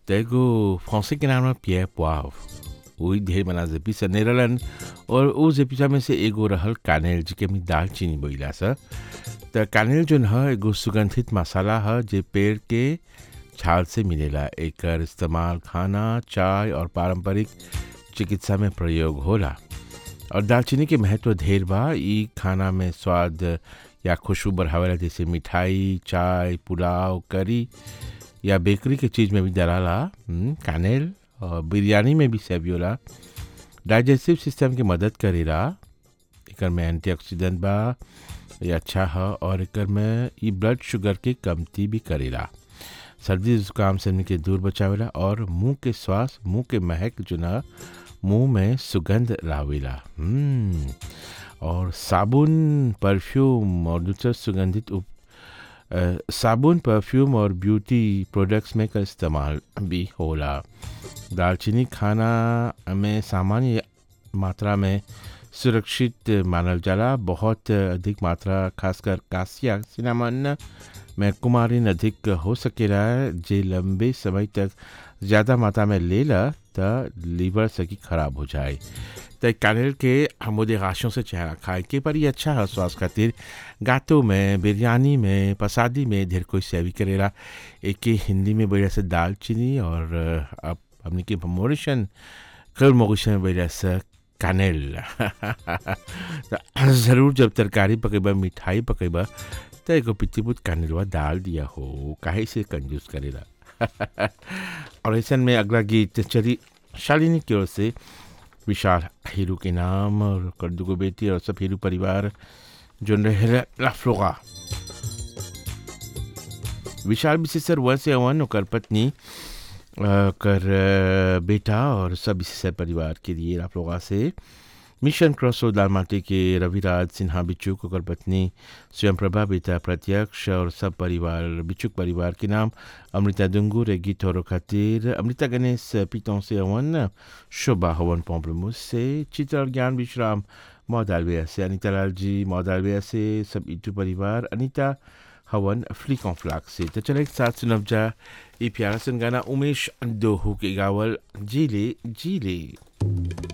त एगो फ्रांसी के नाम है पियर पोआव वही ढेर मना जेपी से नेरलन और उ जेपीसा में से एगो रहल कानेल जिके में दालचीनी बोइला सा त कानेल जोन ह एगो सुगंधित मसाला ह जे पेड़ के छाल से मिलेला एकर इस्तेमाल खाना चाय और पारंपरिक चिकित्सा में प्रयोग होला और दालचीनी के महत्व ढेर बा ई खाना में स्वाद या खुशबू बढ़ावेला जैसे मिठाई चाय पुलाव करी या बेकरी के चीज़ में भी डलाला हम्म, कानेल और बिरयानी में भी सेवियोला डाइजेस्टिव सिस्टम के मदद करेला एकर में एंटीऑक्सीडेंट बा ये अच्छा ह और एकर में ई ब्लड शुगर के कमती भी करेला सर्दी जुकाम से हमनी के दूर बचावेला और मुंह के श्वास मुंह के महक जो ना मुंह में सुगंध लावेला हम्म, और साबुन परफ्यूम और दूसरा सुगंधित उप अ, साबुन परफ्यूम और ब्यूटी प्रोडक्ट्स में का इस्तेमाल भी होला दालचीनी खाना में सामान्य मात्रा में सुरक्षित मानल जाला बहुत अधिक मात्रा खासकर कासिया सिनामन में कुमारिन अधिक हो सकेला जे लंबे समय तक ज़्यादा मात्रा में लेला त लीवर सकी खराब हो जाए त कानेल के हमोदे गाशों से चेहरा खाए के पर ये अच्छा है स्वास्थ्य खातिर गातो में बिरयानी में पसादी में ढेर कोई सेवी करेला एक के हिंदी में बढ़िया से दालचीनी और अब हमने के मोरिशन कल मोरिशन में बढ़िया से कानेल ज़रूर जब तरकारी पकेबा मिठाई पकेबा त एगो पितिपुत कानेलवा डाल दिया हो काहे से कंजूस करेला और ऐसा में अगला गीत चली शालिनी की ओर से विशाल हीरू के नाम और कर्दू को बेटी और सब हीरू परिवार जो रहे लाफ्लोगा विशाल विशेषर वन से अवन और पत्नी अ, कर अ, बेटा और सब विशेषर परिवार के लिए लाफ्लोगा से मिशन क्रॉस रोड लालमाटी के रविराज सिन्हा बिच्चुक और पत्नी स्वयं प्रभा बेटा प्रत्यक्ष और सब परिवार बिच्चुक परिवार के नाम अमृता दुंगुर गीत और खातिर अमृता गणेश पीतों से हवन शोभा हवन पॉम्पलमुस से चित्र और ज्ञान विश्राम मौदालविया से अनिता लाल जी मौदालविया से सब इटू परिवार अनिता हवन फ्लिक ऑन फ्लाक से तो चले एक साथ सुनब जा ये प्यारा सुन गाना उमेश दोहू के गावल जीले जीले